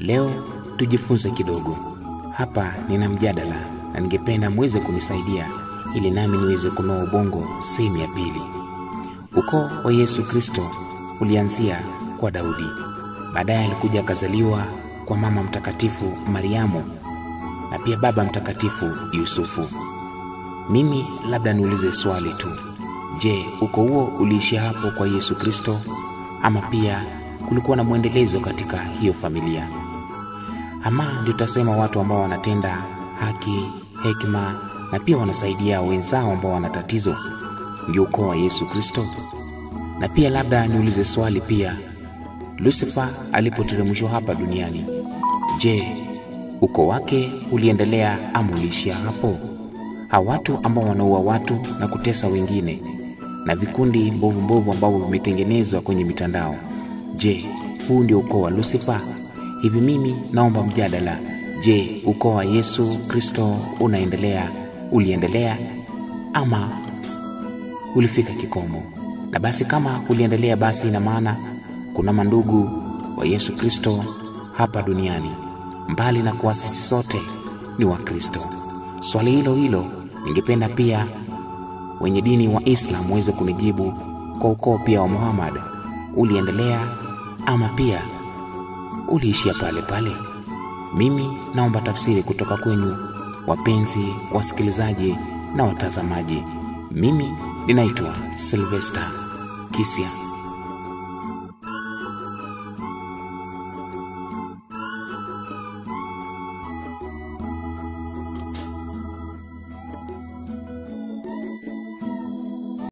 Leo tujifunze kidogo. Hapa nina mjadala na ningependa muweze kunisaidia ili nami niweze kunoa ubongo sehemu ya pili. Ukoo wa Yesu Kristo ulianzia kwa Daudi, baadaye alikuja akazaliwa kwa mama mtakatifu Mariamu na pia baba mtakatifu Yusufu. Mimi labda niulize swali tu, je, ukoo huo uliishia hapo kwa Yesu Kristo ama pia kulikuwa na mwendelezo katika hiyo familia? Ama ndio tutasema watu ambao wanatenda haki, hekima na pia wanasaidia wenzao ambao wana tatizo ndio ukoo wa Yesu Kristo? Na pia labda niulize swali pia, Lucifer alipoteremshwa hapa duniani, je, ukoo wake uliendelea ama uliishia hapo? Hawa watu ambao wanaua watu na kutesa wengine na vikundi mbovu mbovu ambavyo vimetengenezwa kwenye mitandao, je, huu ndio ukoo wa Lucifer? Hivi mimi naomba mjadala. Je, ukoo wa Yesu Kristo unaendelea, uliendelea ama ulifika kikomo? Na basi kama uliendelea, basi ina maana kuna mandugu wa Yesu Kristo hapa duniani, mbali na kuwa sisi sote ni Wakristo. Swali hilo hilo ningependa pia wenye dini wa Islam waweze kunijibu kwa ukoo pia wa Muhammad, uliendelea ama pia uliishia pale pale? Mimi naomba tafsiri kutoka kwenyu, wapenzi wasikilizaji na watazamaji. Mimi ninaitwa Sylvester Kisia.